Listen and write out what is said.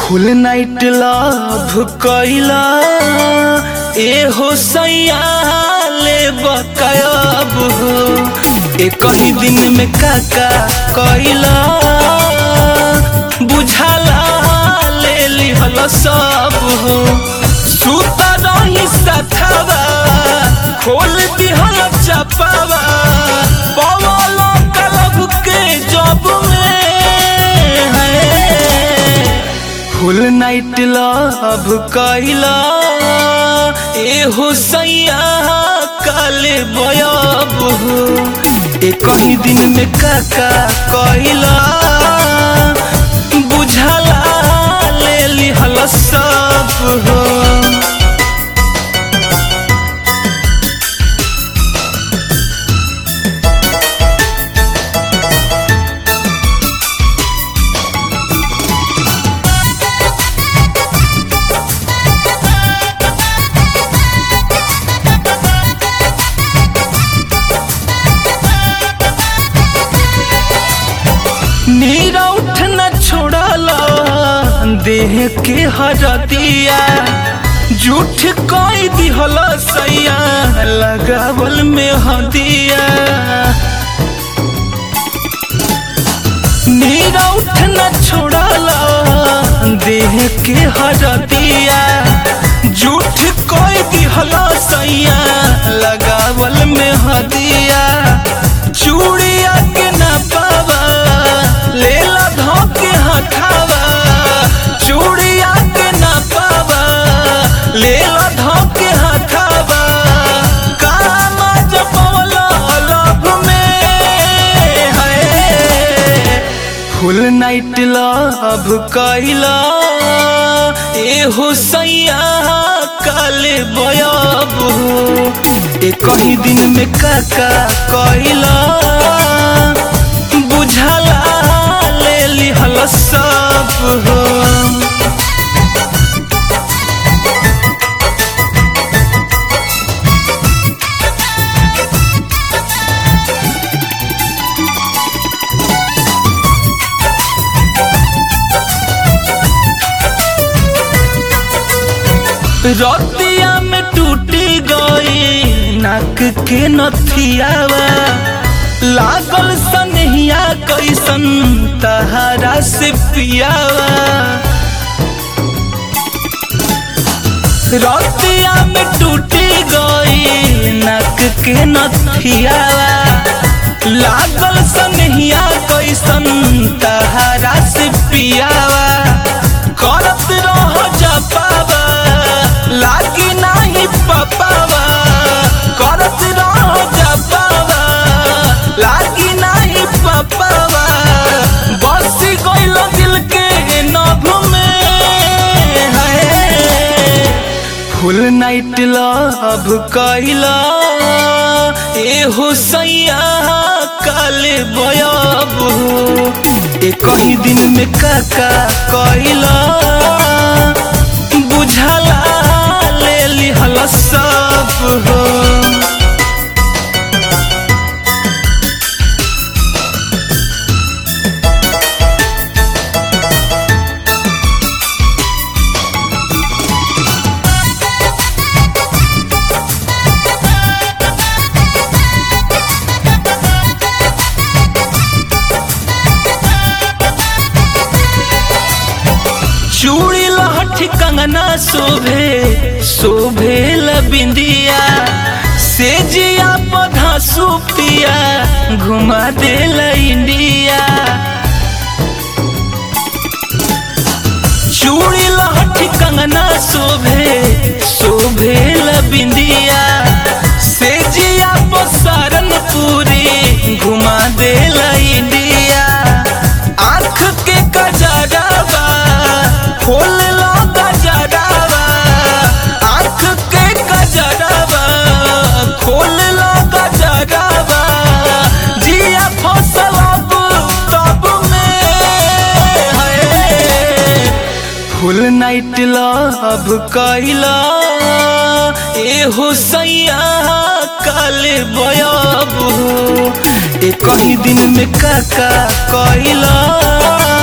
फुल night love कैला ए हो सैया ले बकायब हो ए कहीं दिन में काका कैला बुझाला ले लिहल सब हो सुता रही सथावा खोल दिहल चपावा पवल कलब के जब में है फुल नाइट लव कैला ए हो सैया काले बयब हो ए कहीं दिन में काका कैला बुझाला ले लिहल सब हो नीरा उठ न छोड़ला देह के हरतिया झूठ कोई दिहल सैया लगावल में हदिया नीरा उठ न छोड़ला देह के हरतिया झूठ कोई दिहल सैया लगावल में हदिया चूड़िया के न पावा लेला धोके हठावा चूड़िया के न पावा लेला धोके हठावा कामा जपवला लभ में है फुल नाइट लव कैला ए हो सैया काले बयब हो ए कहीं दिन में काका कैला बुझाला ले लिहल सब हो रतिया में टूटी गई नाक के नथियावा लागल सनहिया कैसन तहारा से पियावा रतिया में टूटी गई नाक के नथियावा लागल सनहिया कैसन तहारा से पियावा करत रह जपावा लागी नाही पपावा करत रह जपावा लागी नाही पपावा बस गइल दिल के नभ में है फुल नाइट लव कैला ए हो सैया काले बयब हो ए कहीं दिन में काका कैला बुझाला ले लिहल सब हो चूड़ी लहठी कंगना शोभे शोभे बिंदिया से जिया पधा सुपिया घुमा दे इंडिया चूड़ी लहठी कंगना शोभे शोभे बिंदिया से जिया पसारन पूरी घुमा दे इंडिया आँख के कजरावा खोल लो गजरावा आँख के कजरावा खोल लो गजरावा जिया फसल अब तब में है फुल नाइट लव कैला ए हो सैया काले बयब हो ए कहीं दिन में काका कैला